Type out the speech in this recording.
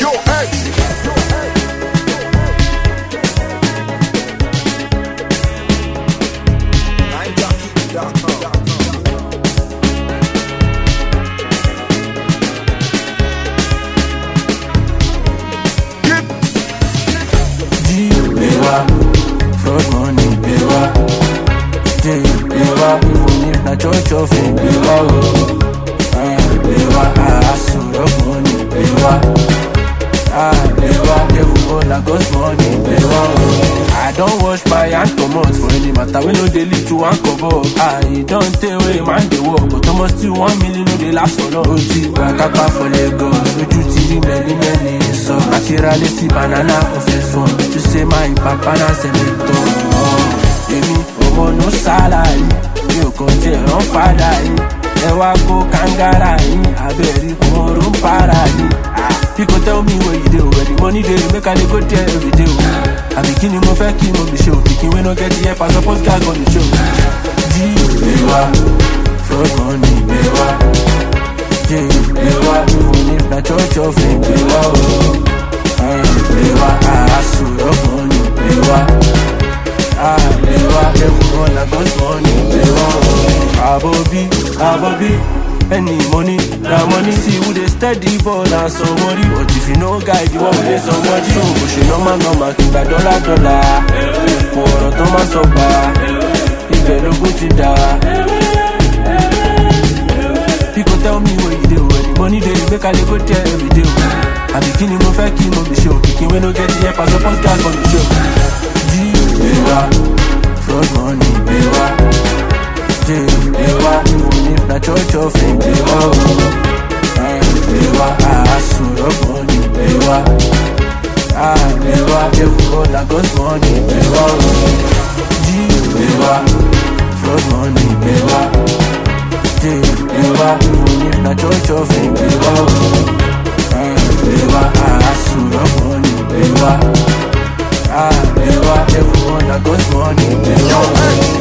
Yo, hey. G, Bewa, fraud money, Bewa. J, Bewa, even if na church of fame, Bewa, oh. Eh, Bewa, hustle, rock money, Bewa. Ah, Bewa, devil go na God's money, Bewa, oh. I don't wash my hand comot for any matter wey no dey lead to one kobo. Ah, e don tey wey man dey work, but almost still one million no dey last for long. O ti gba kápá for Lagos, ojú ti rí many many sọ. Naturally ti banana kò fẹ́ sọ, to say my papa na senator. Èmi ọmọ no salary, mi ò kàn jẹ́ rán padà yìí. Ẹ wá kó kangara yìí, abẹ́rí kòrò ń para yìí. People tell me where you dey o, where the money dey, make I dey go there every day o. Àbí kí ni mo fẹ́ kí mo fi ṣe o, pikin wey no get the help, I suppose gag on the show. G, Bewa, fraud money, Bewa. J, Bewa, even if na church of fame, Bewa o. Eh, Bewa, hustle, rock money, Bewa. Ah, Bewa, devil run na God's money, Bewa o. Abobi, Abobi, any money, na money. See who dey steady ball na somebody, but if you no guide, you wan play somebody. So, bó ṣe normal normal kí n gba dọ́là dọ́là. Kò ọ̀rọ̀ tó máa sọ gbà, ibẹ̀ lógún ti dà. People tell me where you dey, where the money dey, make I dey go there every day. Àbí kí ni mo fẹ́ kí mo fi ṣe o, pikin wey no get the help, I suppose gag on the show. G, Bewa, fraud money, Bewa. J, Bewa, even if na church of fame, Bewa o. Eh, Bewa, hustle, rock money, Bewa. Ah, Bewa, devil go na God's money, Bewa o. G, Bewa, fraud money, Bewa. J, Bewa, even if na church of fame, Bewa o. Eh, Bewa, hustle, rock money, Bewa. Ah, Bewa, devil go na God's money, Bewa o.